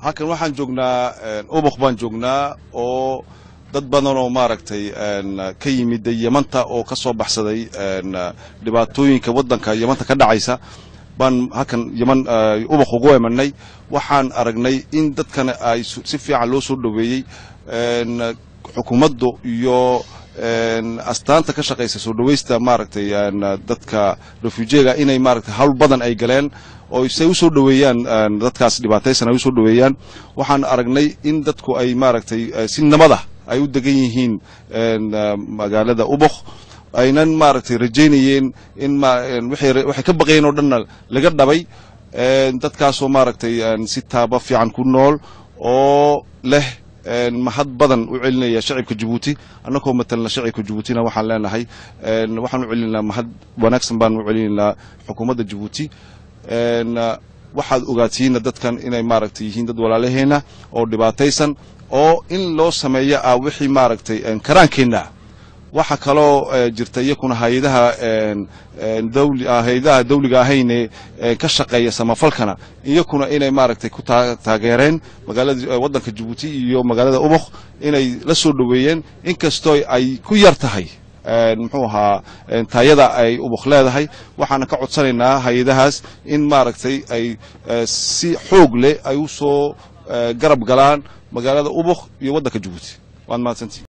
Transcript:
halkan waxaan joognaa ubuk baan joognaa oo dad badan oo maaragtay ka yimid yamanta oo ka soo baxsaday dhibaatooyinka waddanka yamanta ka dhacaysa baan halkan yaman ubuk ugu emanay waxaan aragnay in dadkana ay si fiican loo soo dhoweeyey xukuumaddu iyo astaanta ka shaqaysa soo dhawaysta maaragtay dadka refujiga inay maaragtay hawl badan ay galeen oo say u soo dhoweeyaan dadkaas dhibaataysan ay u soo dhoweeyaan waxaan aragnay in dadku ay maaragtay si nabada ay u degan yihiin magaalada ubuk aynan maaragtay rajaynayeen in waxay ka baqayeen oo dhanna laga dhabay dadkaasoo maaragtay si taaba fiican ku nool oo leh mahad badan u celinaya shacibka jabuuti annagoo matalna shacibka jabuutina waxaan leenahay waxaan u celinaynaa mahad wanaagsan baan u celinaynaa xukuumadda jabuuti waxaad ogaatihiinna dadkan inay maaragtay yihiin dad walaalaheena oo dhibaataysan oo in loo sameeyo ah wixii maaragtay karaankeenna waxa kaloo jirta iyakuna hay-adaha hay-adaha dawliga ahayne ka shaqeeya samafalkana iyakuna inay maaragtay ku taageereen magaalada waddanka jabuuti iyo magaalada ubuk inay la soo dhoweeyeen inkastoo ay ku yar tahay muxuu ahaa taayada ay ubuk leedahay waxaana ka codsanaynaa hay-adahaas in maaragtay ay si xoog leh ay u soo garab galaan magaalada ubuk iyo waddanka jabuuti waad mahadsantii